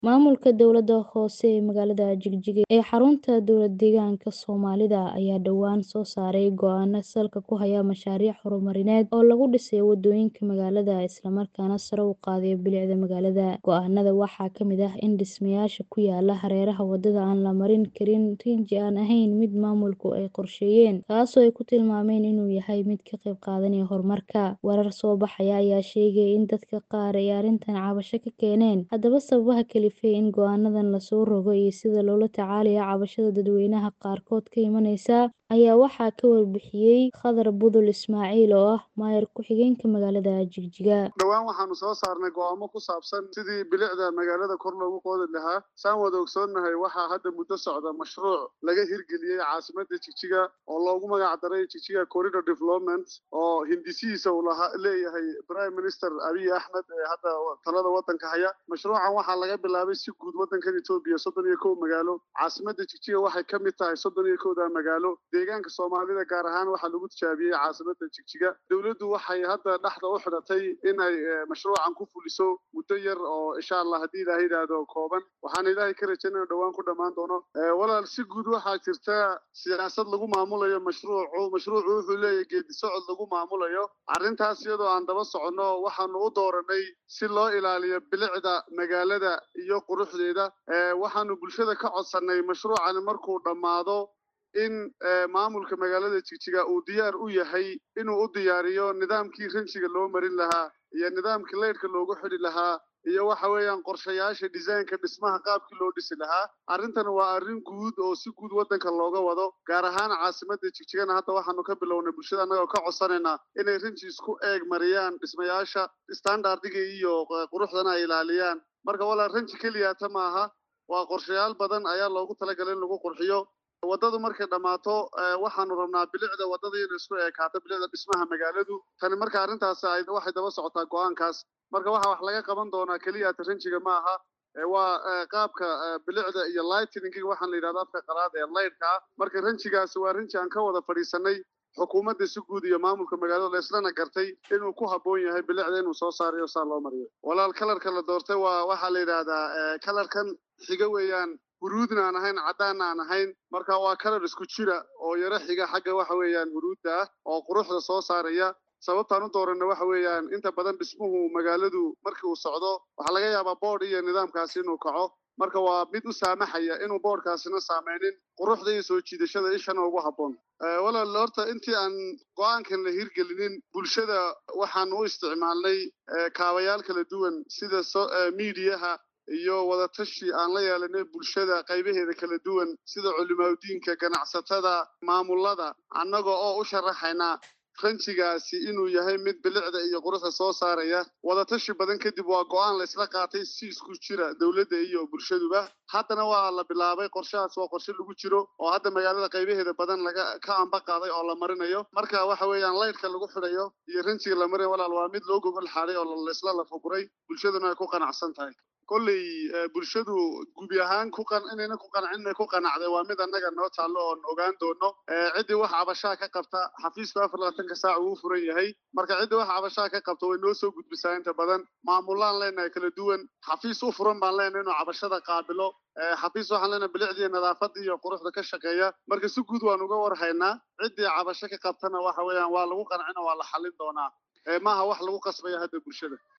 Maamulka dowladda hoose ee magaalada Jigjiga ee xarunta dowlad-deegaanka Soomaalida ayaa dhawaan soo saaray go'aano salka ku haya mashaariic horumarineed oo lagu dhisayo wadooyinka magaalada isla markaana sare u qaadaya bilicda magaalada. Go'aanada waxaa ka mid ah in dhismayaasha ku yaala hareeraha wadada aan la marin karin rinji aan ahayn mid maamulku ay qorsheeyeen, kaasoo ay ku tilmaameen inuu yahay mid ka qayb qaadanaya horumarka. Warar soo baxaya ayaa sheegaya in dadka qaar ay arrintan cabasho ka keeneen. Haddaba, sababaha kalifay in go'aanadan la soo rogo iyo sida loola tacaalayo cabashada dadweynaha qaarkood ka imanaysa ayaa waxaa ka warbixiyay Khadar Budul Ismaaciil oo ah maayar ku-xigeenka magaalada Jigjiga. dhowaan waxaanu soo saarnay go'aamo ku saabsan sidii bilicda magaalada kor loogu qoodi lahaa saan wada ogsoonnahay waxaa hadda muddo socda mashruuc laga hirgeliyey caasimadda jigjiga oo loogu magac daray jigjiga corridor development oo hindisihiisa uu lahaa leeyahay prime minister abiy axmed ee hadda talada waddanka haya mashruucan waxaa laga bilaabay si guud waddankan etoobiya soddon iyo kow magaalo caasimadda jigjiga waxay ka mid tahay soddon iyo kowda magaalo deegaanka soomaalida gaar ahaan waxaa lagu tijaabiyey caasimadda jigjiga dowladdu waxay hadda dhexda u xidhatay inay mashruucan ku fuliso muddo yar oo insha allah haddii ilaahay yidhaahdo kooban waxaan ilaahay ka rajaynaya dhowaan ku dhammaan doono walaal si guud waxaa jirta siyaasad lagu maamulayo mashruucu mashruucu wuxuu leeyahay geedi socod lagu maamulayo arrintaas iyadoo aan daba soconno waxaanu u dooranay si loo ilaaliyo bilicda magaalada iyo quruxdeeda waxaanu bulshada ka codsannay mashruucani markuu dhammaado in maamulka magaalada jigjiga uu diyaar u yahay inuu u diyaariyo nidaamkii ranjiga loo marin lahaa iyo nidaamkii leydhka loogu xidhi lahaa iyo waxa weeyaan qorshayaasha disaynka dhismaha qaabkii loo dhisi lahaa arrintan waa arrin guud oo si guud waddanka looga wado gaar ahaan caasimadda jigjigana hadda waxaanu ka bilownay bulshada annagoo ka codsanaynaa inay rinji isku eeg mariyaan dhismayaasha standardiga iyo quruxdana ay ilaaliyaan marka walaal ranji keliyata maaha waa qorshayaal badan ayaa loogu talagalay in lagu qurxiyo waddadu markay dhammaato waxaanu rabnaa bilicda waddada inay isku eekaato bilicda dhismaha magaaladu tani marka arrintaas waxay daba socotaa go'aankaas marka waxaa wax laga qaban doonaa keliya ranjiga ma aha waa qaabka bilicda iyo lightningiga waxaan la yidhahda afka qalaad ee laydhka ah marka ranjigaasi waa ranji aan ka wada fadhiisanay xukuumadda si guud iyo maamulka magaalada laislana gartay inuu ku habboon yahay bilicda inuu soo saarayo saa loo mariyo walaal kalarka la doortay waa waxaa la yidhaahdaa kalarkan xiga weeyaan huruudna aan ahayn caddaanna aan ahayn marka waa kalar isku jira oo yaro xiga xagga waxa weeyaan huruudda ah oo quruxda soo saaraya sababtaan u dooranna waxa weeyaan inta badan dhismuhu magaaladu markii uu socdo waxaa laga yaabaa boodh iyo nidaamkaasi inuu kaco marka waa mid u saamaxaya inuu boodhkaasina saameynin quruxda iyo soo jiidashada ishana ugu habboon walaal horta intii aan go-aankan la hirgelinin bulshada waxaan u isticmaalnay kaabayaal kala duwan sida miidiyaha iyo wadatashi aan la yeelanay bulshada qaybaheeda kala duwan sida culimaadudiinka ganacsatada maamulada annaga oo u sharaxayna ranjigaasi inuu yahay mid bilicda iyo quruxda soo saaraya wadatashi badan kadib waa go-aan la isla qaatay si isku jira dowladda iyo bulshaduba haddana waa la bilaabay qorshahaas waa qorshe lagu jiro oo hadda magaalada qaybaheeda badan laga ka amba qaaday oo la marinayo marka waxa weeyaan laydhka lagu xidhayo iyo ranjiga la marinayo walaal waa mid loo gogol xaaday oo laisla lafaguray bulshaduna ay ku qanacsan tahay kolley bulshadu gubi ahaan ku qan inayna ku qancin ku qanacday waa mid annaga noo taallo oon ogaan doono ciddii wax cabashaa ka qabta xafiisku afar labaatanka saac uu furan yahay marka ciddii wax cabashaa ka qabta way noo soo gudbisaa inta badan maamulaan leenahay kala duwan xafiis u furan baan leenahay inuu cabashada qaabilo xafiis waxaan leenahay bilicdii nadaafadda iyo quruxda ka shaqeeya marka si guud waan uga warhaynaa ciddii cabasho ka qabtana waxa weeyaan waa lagu qancina waa la xallin doonaa maaha wax lagu qasbaya hadda bulshada